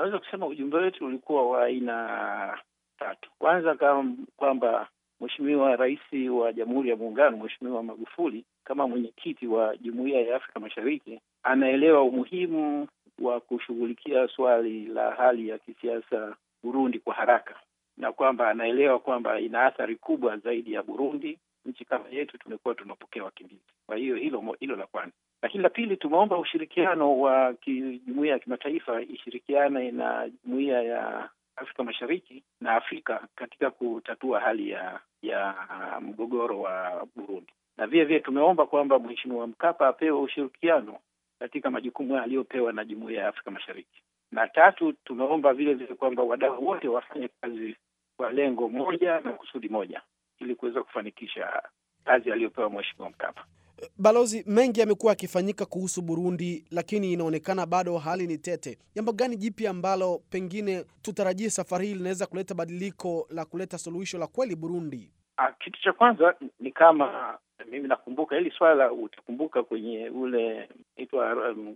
Naweza kusema ujumbe wetu ulikuwa wa aina tatu. Kwanza kwamba Mheshimiwa Rais wa Jamhuri ya Muungano, Mheshimiwa Magufuli, kama mwenyekiti wa Jumuiya ya Afrika Mashariki, anaelewa umuhimu wa kushughulikia swali la hali ya kisiasa Burundi kwa haraka, na kwamba anaelewa kwamba ina athari kubwa zaidi ya Burundi. Nchi kama yetu tumekuwa tunapokea wakimbizi. Kwa hiyo hilo hilo la kwanza, lakini la pili, tumeomba ushirikiano wa jumuiya ya kimataifa ishirikiane na jumuiya ya Afrika Mashariki na Afrika katika kutatua hali ya ya mgogoro wa Burundi, na vile vile tumeomba kwamba Mheshimiwa Mkapa apewe ushirikiano katika majukumu aliyopewa na jumuiya ya Afrika Mashariki. Na tatu, tumeomba vile vile kwamba wadau wote wafanye kazi kwa lengo moja na kusudi moja ili kuweza kufanikisha kazi aliyopewa Mheshimiwa Mkapa. Balozi, mengi yamekuwa yakifanyika kuhusu Burundi, lakini inaonekana bado hali ni tete. Jambo gani jipya ambalo pengine tutarajie safari hii linaweza kuleta badiliko la kuleta suluhisho la kweli Burundi? A, kitu cha kwanza ni kama mimi nakumbuka hili swala, utakumbuka kwenye ule itwa um,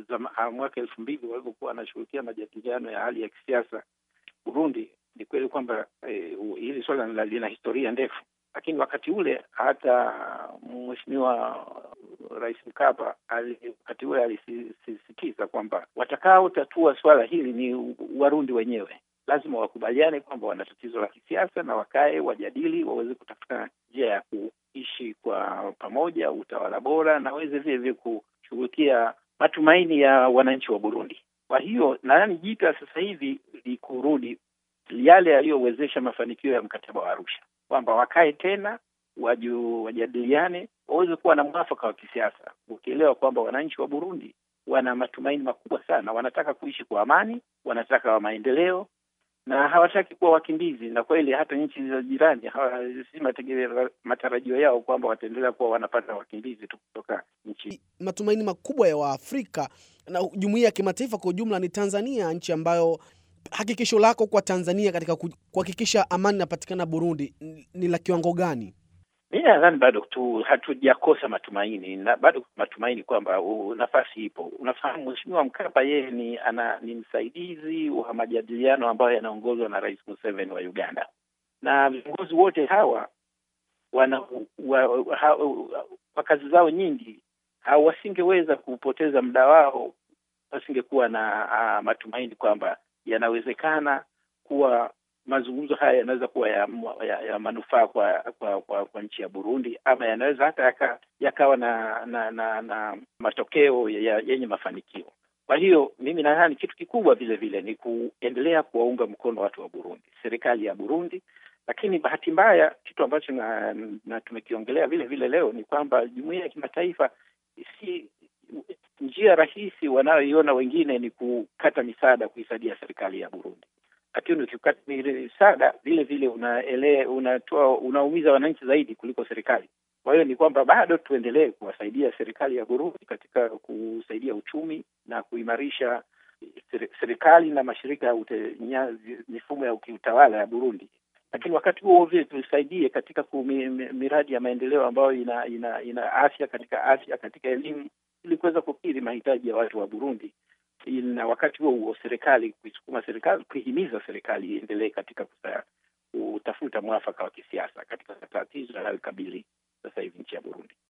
mwaka elfu mbili walivyokuwa wanashughulikia majadiliano ya hali ya kisiasa Burundi. Ni kweli kwamba eh, hili swala lina historia ndefu lakini wakati ule hata Mheshimiwa Rais Mkapa wakati ule alisisitiza kwamba watakaotatua swala hili ni Warundi wenyewe. Lazima wakubaliane kwamba wana tatizo la kisiasa na wakae wajadili, waweze kutafuta njia ya kuishi kwa pamoja, utawala bora, na waweze vile vile kushughulikia matumaini ya wananchi wa Burundi. Kwa hiyo nadhani jipya sasa hivi ni kurudi yale yaliyowezesha mafanikio ya mkataba wa Arusha kwamba wakae tena waju, wajadiliane waweze kuwa na mwafaka wa kisiasa, ukielewa kwamba wananchi wa Burundi wana matumaini makubwa sana, wanataka kuishi kwa amani, wanataka wa maendeleo na hawataki kuwa wakimbizi. Na kweli hata nchi za jirani si matarajio yao kwamba wataendelea kuwa wanapata wakimbizi tu kutoka nchi. Matumaini makubwa ya Waafrika na jumuiya ya kimataifa kwa ujumla ni Tanzania, nchi ambayo hakikisho lako kwa Tanzania katika kuhakikisha amani inapatikana Burundi ni la kiwango gani? Mimi nadhani bado tu hatujakosa matumaini na bado matumaini kwamba nafasi ipo. Unafahamu, Mheshimiwa Mkapa yeye ni ana ni msaidizi wa majadiliano ambayo yanaongozwa na Rais Museveni wa Uganda, na viongozi wote hawa wana wa, ha, wa kazi zao nyingi wasingeweza kupoteza muda wao, wasingekuwa na uh, matumaini kwamba yanawezekana kuwa mazungumzo haya yanaweza kuwa ya, ya, ya manufaa kwa kwa, kwa kwa nchi ya Burundi ama yanaweza hata yaka, yakawa na na, na na matokeo yenye mafanikio. Kwa hiyo mimi nadhani kitu kikubwa vile vile ni kuendelea kuwaunga mkono watu wa Burundi, serikali ya Burundi. Lakini bahati mbaya, kitu ambacho na, na tumekiongelea vile vile leo ni kwamba jumuiya ya kimataifa si njia rahisi wanayoiona wengine ni kukata misaada kuisaidia serikali ya Burundi, lakini ukikata misaada vile vile unaele unatoa unaumiza wananchi zaidi kuliko serikali. Kwa hiyo ni kwamba bado tuendelee kuwasaidia serikali ya Burundi katika kusaidia uchumi na kuimarisha serikali na mashirika ya mifumo ya kiutawala ya Burundi, lakini wakati huo vile tusaidie katika miradi ya maendeleo ambayo ina, ina, ina afya katika afya katika elimu ili kuweza kukidhi mahitaji ya watu wa Burundi, na wakati huo huo serikali kuisukuma serikali kuihimiza serikali iendelee katika kutafuta mwafaka wa kisiasa katika tatizo linalokabili sasa hivi nchi ya Burundi.